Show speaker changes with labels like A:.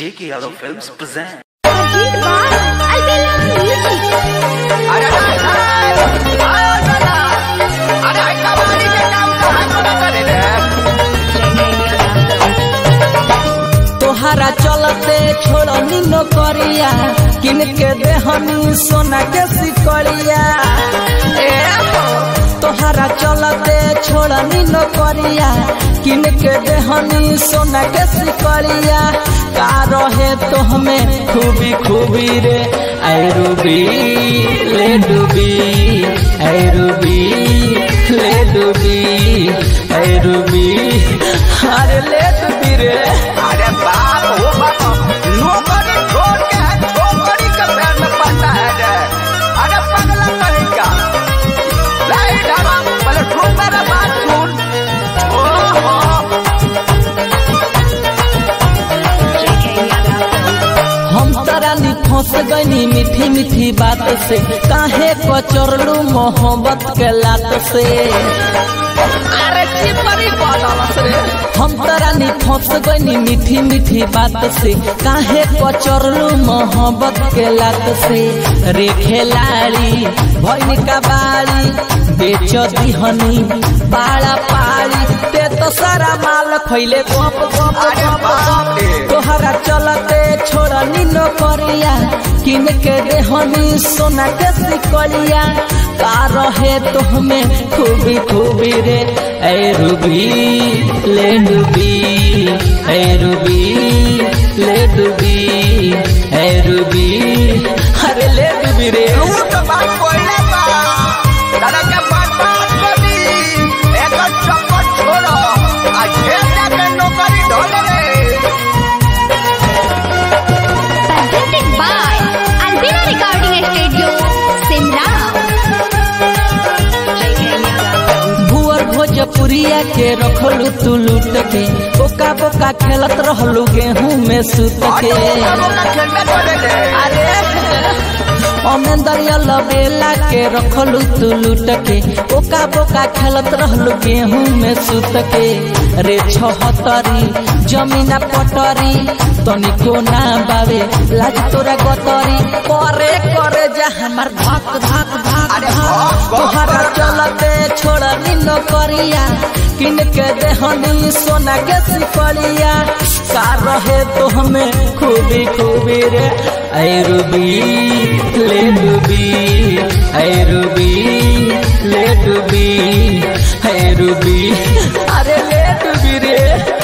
A: J.K. Yadav Films present.
B: Ajit Bal, Albella Music.
C: तोहरा चलते छोड़नी नौकरिया किन के देहनी सोना के सिकड़िया ए हो। तोहरा चलते छोड़नी नौकरिया किन के देहनी सोना के सिकड़िया का रहे तो हमें खूबी खूबी रे ऐ रूबी ले डूबी ऐ रूबी ले डूबी ऐ रूबी अरे ले डूबी रे
D: अरे बाप हो बाप नौकरी छोड़ के छोकरी के पैर में पड़ता है रे अरे पगला कहीं का नहीं ढाबा पहले सुन मेरा बात सुन ओहो
C: हम तरानी फंस गनी मीठी मीठी बात से काहे कचरलू मोहब्बत के लात से अरे चिपरी बदलस रे हम तरानी फंस गनी मीठी मीठी बात से काहे कचरलू मोहब्बत के लात से रे खेलाड़ी भैन का बाड़ी बेच दिहनी पाड़ा पाड़ी ते तो सारा माल खैले गप गप
D: अरे
C: गप
D: बाप
C: गप
D: रे।
C: तोहरा चलते छोड़नी नौकरिया किन के देहनी सोना के सिकलिया का रहे तो हमें खूबी खूबी रे ऐ रूबी ले डूबी ऐ रूबी ले डूबी ऐ रूबी अरे ले डूबी रे
D: तू तो बात कोइले बा दादा के बात बात करी एक चक्कर छोड़ो आज खेल जाके नौकरी ढोल रे
B: Presented by Albella Recording Studio, Simla.
C: भुअर भोजपुरिया के रखलू तू लूट के बोका बोका खेलत रहलू गेहूं में सूत के
D: खेलने पड़े रे
C: अरे अमेंदरिया लबेला के रखलू तू लूट के ओका बोका खेलत रहलू गेहूं में सूत के रे छहतरी जमीना पटरी तनिको ना बावे लाज तोरा गतरी करे करे जा हमर धक धक धक
D: अरे
C: धक
D: भक, भक,
C: तोहरा
D: भक।
C: चलते छोड़नी नौकरिया किन के देहनी सोना के सिकड़िया का रहे तो हमें खूबी खूबी रे ऐ रूबी ले डूबी ऐ रूबी ले डूबी ऐ रूबी अरे ले डूबी रे